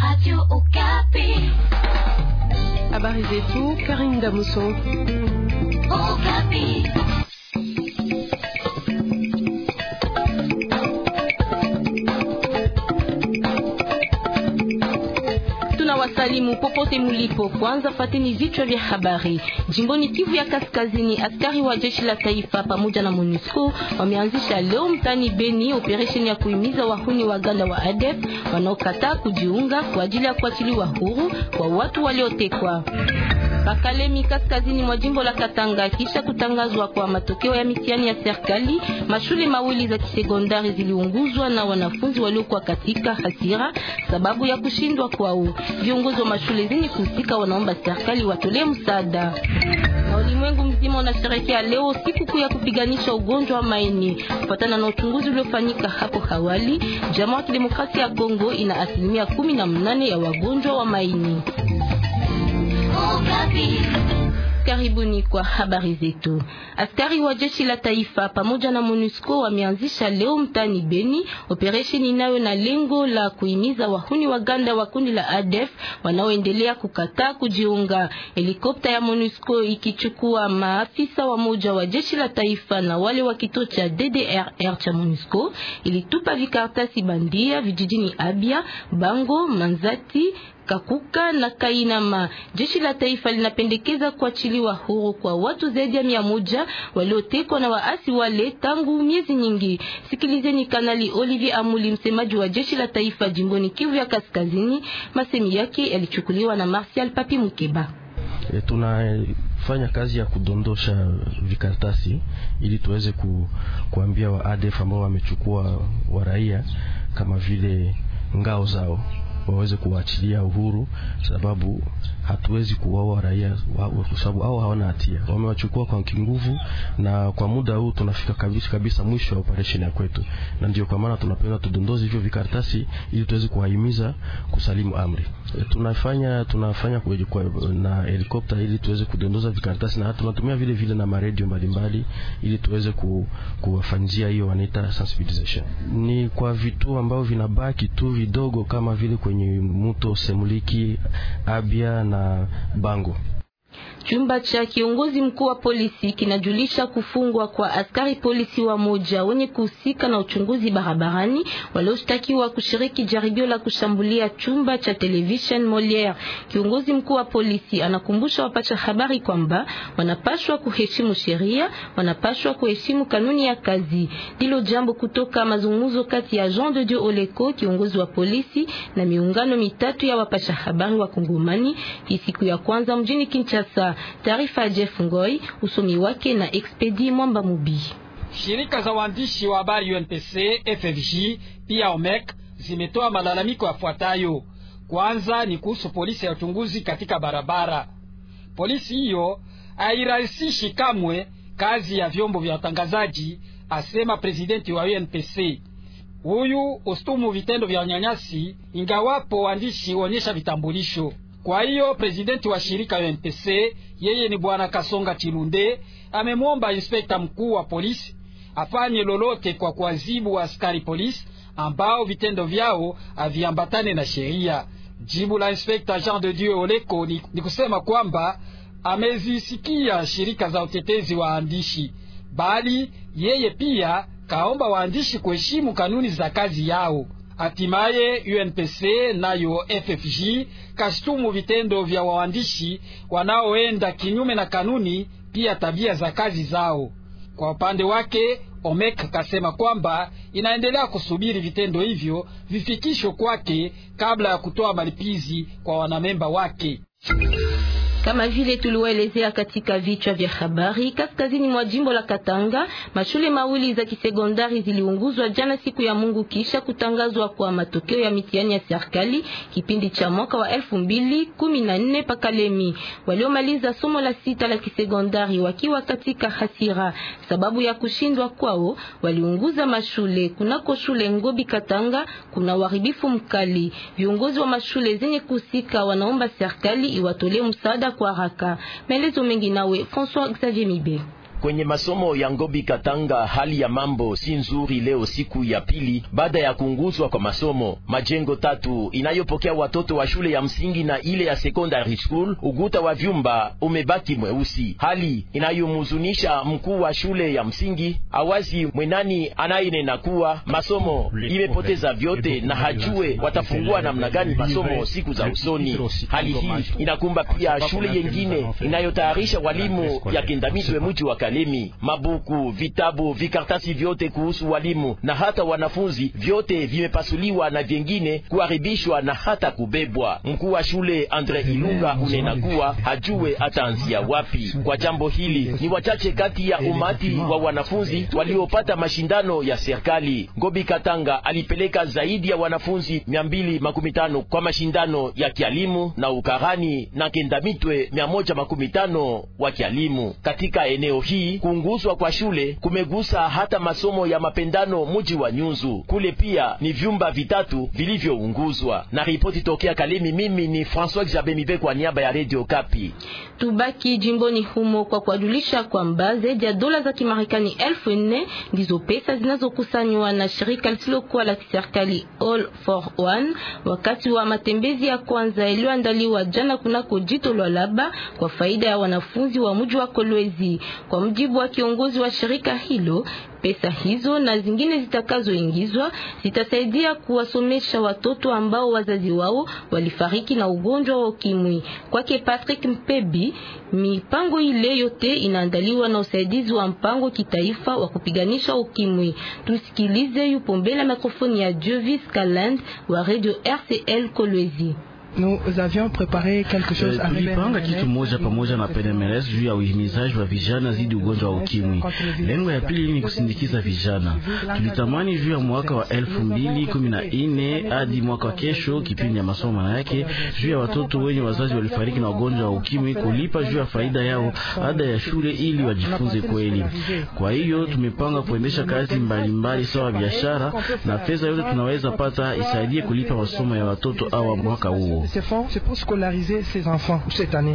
Habari zetu Karim Damuso. Tunawasalimu popote mulipo. Kwanza fateni vichwa vya habari. Jimboni Kivu ya Kaskazini, askari wa jeshi la taifa pamoja na MONUSCO wameanzisha leo mtani Beni operesheni ya kuhimiza wahuni waganda wa ADF wanaokataa kujiunga kwa ajili ya kuachiliwa huru kwa watu waliotekwa. Pakalemi kaskazini mwa jimbo la Katanga, kisha kutangazwa kwa matokeo ya mitihani ya serikali, mashule mawili za kisekondari ziliunguzwa na wanafunzi waliokuwa katika hasira sababu ya kushindwa kwao. Viongozi wa mashule zenye kuhusika wanaomba serikali watolee msaada. Na ulimwengu mzima unasherehekea leo sikukuu ya kupiganisha ugonjwa wa maini. Kufuatana na uchunguzi uliofanyika hapo awali, Jamhuri ya Kidemokrasia ya Kongo ina asilimia kumi na mnane ya wagonjwa wa maini. Karibuni kwa habari zetu. Askari wa jeshi la taifa pamoja na MONUSCO wameanzisha leo mtani Beni operesheni inayo na lengo la kuhimiza wahuni waganda wa kundi la ADF wanaoendelea kukataa kujiunga. Helikopta ya MONUSCO ikichukua maafisa wa moja wa jeshi la taifa na wale wa kituo cha DDRR cha MONUSCO ilitupa vikartasi bandia vijijini Abia, Bango, Manzati Kakuka na Kainama. Jeshi la taifa linapendekeza kuachiliwa huru kwa watu zaidi ya mia moja waliotekwa na waasi wale tangu miezi nyingi. Sikilizeni Kanali Olivier Amuli, msemaji wa jeshi la taifa jimboni Kivu ya Kaskazini. Masemi yake yalichukuliwa na Martial Papi Mukeba. E, tunafanya kazi ya kudondosha vikaratasi ili tuweze ku, kuambia wa ADF ambao wamechukua wa raia kama vile ngao zao waweze kuwaachilia uhuru, sababu hatuwezi kuwaua raia kwa sababu hao hawana hatia, wamewachukua kwa kinguvu, na kwa muda huu tunafika kabisa kabisa mwisho wa operation ya kwetu, na ndio kwa maana tunapenda tudondoze hivyo vikaratasi ili tuweze kuwahimiza kusalimu amri. E, tunafanya tunafanya kwa, kwa, na helikopta ili tuweze kudondoza vikaratasi na tunatumia vile vile na maredio mbalimbali ili tuweze ku, kuwafanyia hiyo wanaita sensibilization. Ni kwa vituo ambavyo vinabaki tu vidogo kama vile kwenye mto Semuliki, Abia na Bango. Chumba cha kiongozi mkuu wa polisi kinajulisha kufungwa kwa askari polisi wa moja wenye kuhusika na uchunguzi barabarani walioshtakiwa kushiriki jaribio la kushambulia chumba cha television Moliere. Kiongozi mkuu wa polisi anakumbusha wapasha habari kwamba wanapashwa kuheshimu sheria, wanapashwa kuheshimu kanuni ya kazi. Ndilo jambo kutoka mazungumzo kati ya Jean de Dieu Oleko, kiongozi wa polisi, na miungano mitatu ya wapasha habari wa Kongomani siku ya kwanza mjini Kinshasa. Taarifa ya Jeff Ngoi, usomi wake na Expedi Mwamba Mubi. Shirika za waandishi wa habari UNPC, FFJ pia OMEC zimetoa malalamiko yafuatayo. Kwanza ni kuhusu polisi ya uchunguzi katika barabara. Polisi hiyo hairahisishi kamwe kazi ya vyombo vya watangazaji, asema presidenti wa UNPC. Huyu ustumu vitendo vya unyanyasi, ingawapo waandishi huonyesha vitambulisho kwa hiyo presidenti wa shirika ya UNPC yeye ni bwana Kasonga Chilunde amemwomba inspekta mkuu wa polisi afanye lolote kwa kuadhibu wa askari polisi ambao vitendo vyao haviambatane na sheria. Jibu la inspekta Jean de Dieu Oleko ni, ni kusema kwamba amezisikia shirika za utetezi wa waandishi, bali yeye pia kaomba waandishi kuheshimu kanuni za kazi yao. Hatimaye UNPC nayo FFJ kashtumu vitendo vya waandishi wanaoenda kinyume na kanuni, pia tabia za kazi zao. Kwa upande wake, OMEC kasema kwamba inaendelea kusubiri vitendo hivyo vifikishwe kwake kabla ya kutoa malipizi kwa wanamemba wake. Kama vile tuliwaelezea katika vichwa vya habari, kaskazini mwa jimbo la Katanga, mashule mawili za kisekondari ziliunguzwa jana siku ya Mungu kisha kutangazwa kwa matokeo ya mitihani ya serikali kipindi cha mwaka wa elfu mbili kumi na nne Pakalemi. Waliomaliza somo la sita la kisekondari wakiwa katika hasira sababu ya kushindwa kwao, waliunguza mashule. Kunako shule Ngobi Katanga kuna uharibifu mkali. Viongozi wa mashule zenye kusika wanaomba serikali iwatolee msaada kwa haraka. Maelezo mengi nawe François Xavier Mibe. Kwenye masomo ya Ngobi Katanga, hali ya mambo si nzuri leo, siku ya pili baada ya kuunguzwa kwa masomo. Majengo tatu inayopokea watoto wa shule ya msingi na ile ya secondary school, uguta wa vyumba umebaki mweusi, hali inayomhuzunisha mkuu wa shule ya msingi Awazi Mwenani anayenena kuwa masomo imepoteza vyote na hajue watafungua namna gani masomo siku za usoni. Hali hii inakumba pia shule yengine inayotayarisha walimu ya Kendamitwe mji wa Kalemi. Mabuku, vitabu, vikartasi vyote kuhusu walimu na hata wanafunzi vyote vimepasuliwa na vyengine kuharibishwa na hata kubebwa. Mkuu wa shule Andre Ilunga unena kuwa hajue ataanzia wapi. Kwa jambo hili ni wachache kati ya umati wa wanafunzi waliopata mashindano ya serikali. Ngobi Katanga alipeleka zaidi ya wanafunzi mia mbili makumi tano kwa mashindano ya kialimu na ukarani na Kendamitwe mia moja makumi tano wa kialimu. Katika eneo hii kuunguzwa kwa shule kumegusa hata masomo ya mapendano muji wa Nyunzu. Kule pia ni vyumba vitatu vilivyounguzwa. Na ripoti tokea Kalemi, mimi ni François Xavier Mibe kwa niaba ya Radio Kapi. Tubaki jimboni humo kwa kuwajulisha kwamba zaidi ya dola za Kimarekani elfu nne ndizo pesa zinazokusanywa na shirika lisilokuwa la kiserikali All for One wakati wa matembezi ya kwanza yaliyoandaliwa jana kunako jito lwa Laba kwa faida ya wanafunzi wa mji wa Kolwezi. Kwa mjibu wa kiongozi wa shirika hilo, pesa hizo na zingine zitakazoingizwa zitasaidia kuwasomesha watoto ambao wazazi wao walifariki na ugonjwa wa ukimwi. Kwake Patrick Mpebi, mipango ile yote inaandaliwa na usaidizi wa mpango kitaifa wa kupiganisha ukimwi. Tusikilize, yupo mbele ya mikrofoni ya Jovis Kaland wa Radio RCL Kolwezi. Nous avions préparé quelque chose uh, tulipanga kitu moja pamoja na PNMLS juu ya uhimizaji wa vijana zidi ugonjwa wa ukimwi. Lengo ya pili ni kusindikiza vijana. Tulitamani juu ya mwaka wa elfu mbili kumi na nne hadi mwaka wa kesho, kipindi ya masomo maana yake juu ya watoto wenye wazazi walifariki na ugonjwa wa ukimwi, kulipa juu ya faida yao ada ya shule ili wajifunze kweli. Kwa hiyo tumepanga kuendesha kazi mbalimbali sawa biashara, na fedha yote tunaweza pata isaidie kulipa masomo ya watoto awa mwaka huo. Ces fonds, c'est pour scolariser ces enfants cette année.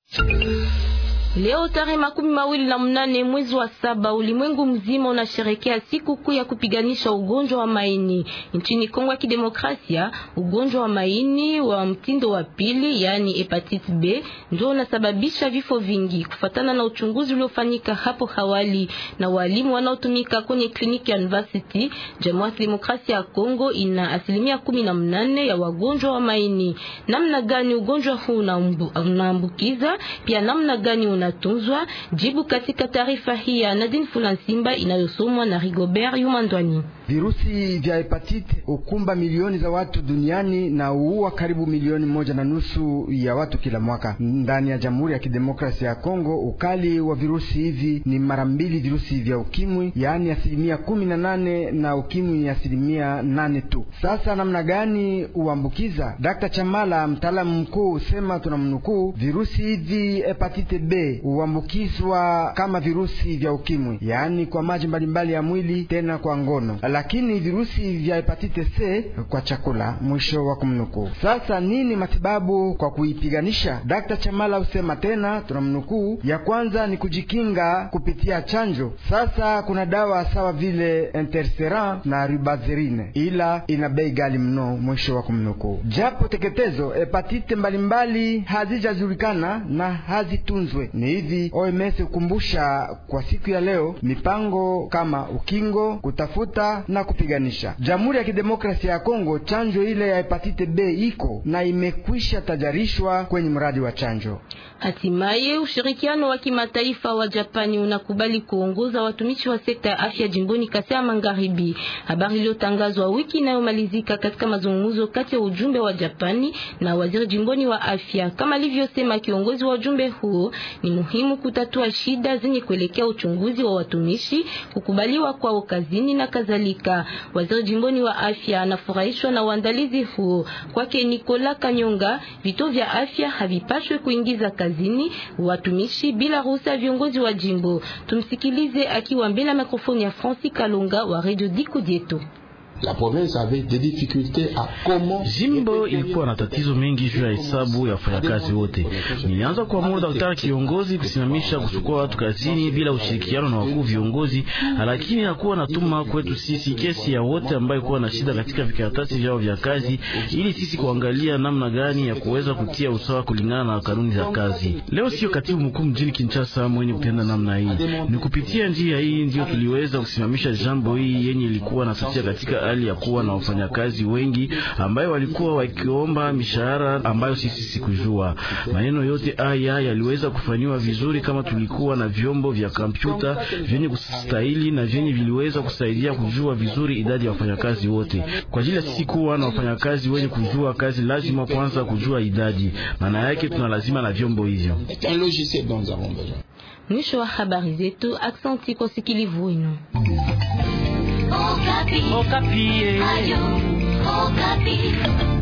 Leo tarehe makumi mawili na mnane mwezi wa saba ulimwengu mzima unasherekea siku kuu ya kupiganisha ugonjwa wa maini. Nchini Kongo ya Kidemokrasia, ugonjwa wa maini wa mtindo wa pili, yani hepatitis B, ndio unasababisha vifo vingi, kufatana na uchunguzi uliofanyika hapo awali na walimu wanaotumika kwenye kliniki ya University. Jamhuri ya Kidemokrasia ya Kongo ina asilimia kumi na mnane ya wagonjwa wa maini. Namna gani ugonjwa huu unaambukiza, pia namna gani unatunzwa? Jibu katika taarifa hii ya Nadine Fulansimba inayosomwa na Rigobert Yumandwani. Virusi vya hepatite ukumba milioni za watu duniani na uua karibu milioni moja na nusu ya watu kila mwaka. Ndani ya Jamhuri ya Kidemokrasia ya Kongo, ukali wa virusi hivi ni mara mbili virusi vya ukimwi, yaani asilimia kumi na nane na ukimwi ni asilimia nane tu. Sasa namna gani uambukiza? Dr. Chamala, mtaalamu mkuu, usema tunamnukuu, virusi hivi hepatite B huambukizwa kama virusi vya ukimwi, yaani kwa maji mbalimbali ya mwili, tena kwa ngono lakini virusi vya hepatite C kwa chakula. Mwisho wa kumnukuu. Sasa nini matibabu kwa kuipiganisha? Dr. Chamala usema tena, tunamnukuu, ya kwanza ni kujikinga kupitia chanjo. Sasa kuna dawa sawa vile interferon na ribazerine, ila ina bei ghali mno. Mwisho wa kumnukuu. Japo teketezo hepatite mbalimbali hazijajulikana na hazitunzwe, ni hivi OMS hukumbusha kwa siku ya leo mipango kama ukingo, kutafuta na kupiganisha. Jamhuri ya Kidemokrasia ya Kongo, chanjo ile ya hepatite B iko na imekwisha tajarishwa kwenye mradi wa chanjo. Hatimaye, ushirikiano wa kimataifa wa Japani unakubali kuongoza watumishi wa sekta ya afya jimboni Kasai ya Magharibi. Habari iliyotangazwa wiki inayomalizika katika mazungumzo kati ya ujumbe wa Japani na waziri jimboni wa afya. Kama alivyosema kiongozi wa ujumbe huo, ni muhimu kutatua shida zenye kuelekea uchunguzi wa watumishi, kukubaliwa kwao kazini na kadhalika. Waziri jimboni wa afya anafurahishwa na uandalizi huo. Kwake Nikola Kanyonga, vituo vya afya havipashwe kuingiza kazini watumishi bila ruhusa ya viongozi wa jimbo. Tumsikilize akiwa mbele ya mikrofoni ya Francis Kalonga wa Radio Diku Dieto. La province avait des difficultés à comment Jimbo ilikuwa na tatizo mengi juu ya hesabu ya wafanyakazi wote. Nilianza kuamuru daktari kiongozi kusimamisha kuchukua watu kazini bila ushirikiano na wakuu viongozi, lakini hakuwa natuma kwetu sisi kesi ya wote ambayo kuwa na shida katika vikaratasi vyao vya kazi, ili sisi kuangalia namna gani ya kuweza kutia usawa kulingana na kanuni za kazi. Leo sio katibu mkuu mjini Kinshasa mwenye kutenda namna hii, ni kupitia njia hii ndio tuliweza kusimamisha jambo hii yenye ilikuwa natutia katika hali ya kuwa na wafanyakazi wengi ambayo walikuwa wakiomba mishahara ambayo sisi sikujua. Maneno yote haya yaliweza kufanyiwa vizuri kama tulikuwa na vyombo vya kompyuta vyenye kustahili na vyenye viliweza kusaidia kujua vizuri idadi ya wafanyakazi wote. Kwa ajili ya sisi kuwa na wafanyakazi wenye kujua kazi, lazima kwanza kujua idadi. Maana yake tuna lazima na vyombo hivyo. Mwisho wa habari zetu. Aksanti kwa usikilivu wenu. Okapi. Okapi. Ayo, Okapi.